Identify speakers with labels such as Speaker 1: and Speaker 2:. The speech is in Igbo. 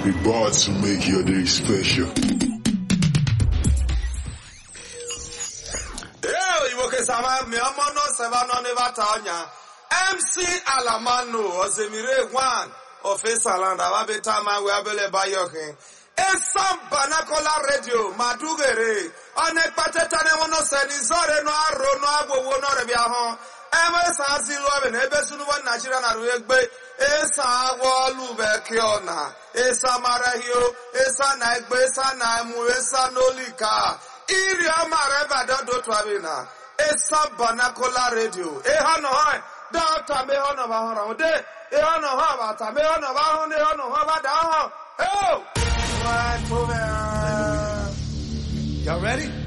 Speaker 1: about to make your day special.
Speaker 2: Ee, Igbo kesama mi ọmọ náà sẹ́wà náà ní bàtà ọ̀nyà. MC Alamanu Osemire Gwan Ofesalanda Wabeta Mawe Abele Bayokin. Esam Banakola Radio Madugere. Ọ̀nà ìpàtẹ́ta ni wọ́n náà sẹ́ni zọ́ọ̀rẹ́ náà arò náà agbowó náà rẹ̀ bí ahọ́n. Ebe sa si lụọ ebe na ebe sunuwo Naijiria na ruo egbe. Esa agwọ ọlụ bekee ọna. Esa mara hio. Esa na egbe. Esa na emu. Esa n'olika. Iri amara ebe adọdọ otu abịa Esa Banakola Radio. Eha nọ ha. Dọta me ha nọ ba hụrụ ahụ. De. Eha nọ ha bata. Me ha nọ ba hụ. Ne ha nọ ha ba da ahụ. Oh! Right over.
Speaker 3: Y'all ready?